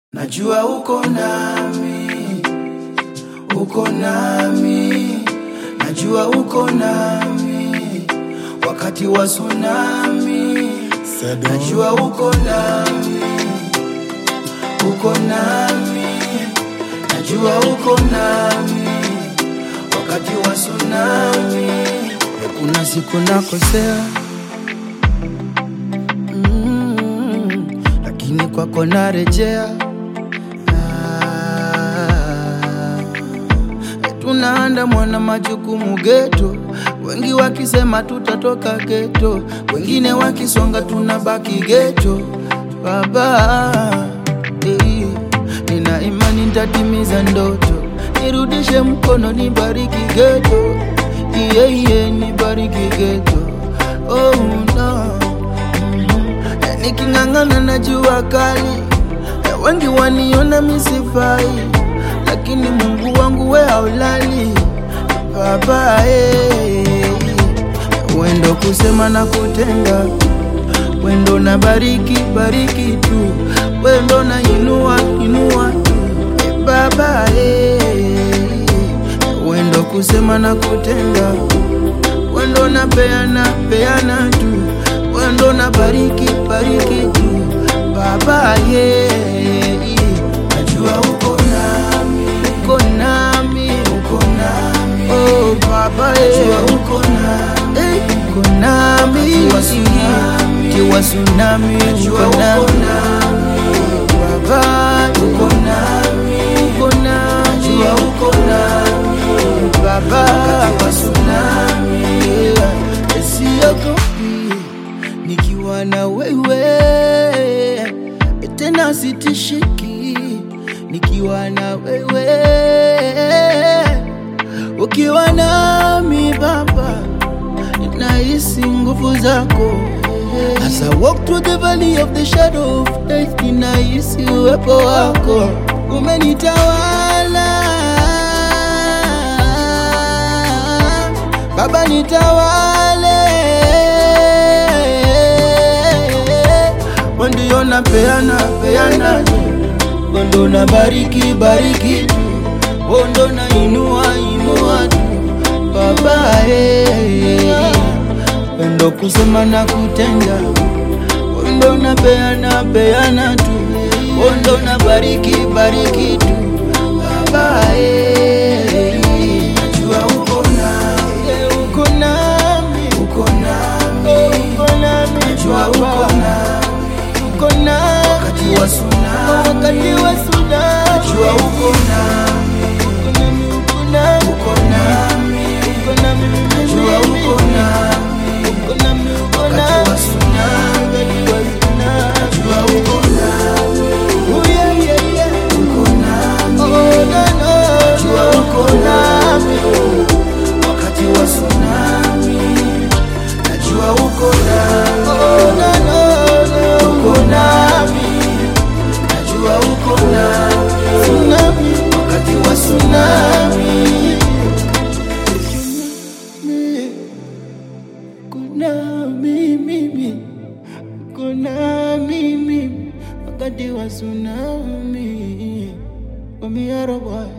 Najua uko nami, uko nami, najua uko nami wakati wa tsunami. Najua uko nami, uko nami, najua uko nami wakati wa tsunami. Kuna siku nakosea mm, lakini kwako narejea. Ah, tunaandamwa na majukumu geto, wengi wakisema tutatoka geto, wengine wakisonga tunabaki geto. Baba, eh, nina imani nitatimiza ndoto, nirudishe mkono, nibariki geto, iye iye, nibariki geto. Oh no, Mhm. niking'ang'ana na jua kali Eh, wengi waniona misifai, lakini Mungu wangu we haulali baba eh. Wendo kusema na kutenda, wendo na bariki bariki tu, wendo na inua inua tu eh, baba eh. Wendo kusema na kutenda, wendo na peana peana tu, wendo na bariki bariki tu baba ye najua uko nami uko nami uko nami oh baba ye najua uko nami eh, uko nami kiwa tsunami kiwa tsunami uko nami baba uko nami uko nami najua uko nami baba kiwa tsunami yeah. siogopi nikiwa na wewe tena sitishiki nikiwa na wewe ukiwa nami baba nahisi nguvu zako As I walk through the valley of the shadow of death ninahisi uwepo wako umenitawala baba nitawale ndio na peana peana tu ndo na bariki bariki tu ndo na inua inua tu baba eh ndo kusema na kutenda ndo na peana peana tu ndo na bariki bariki tu baba eh najua uko nami uko nami uko nami uko nami najua uko nami uko nami wakati wa tsunami wakati wa tsunami najua uko nami uko nami uko nami uko nami uko nami najua uko nami uko nami uko nami wakati wa tsunami wakati wa tsunami najua uko nami oh yeah yeah yeah uko nami oh no no najua uko nami wakati wa tsunami najua uko nami oh no no no uko nami najua uko nami tsunami wakati wa tsunami kuna mimi kuna mimi wakati wa tsunami Wamiara boy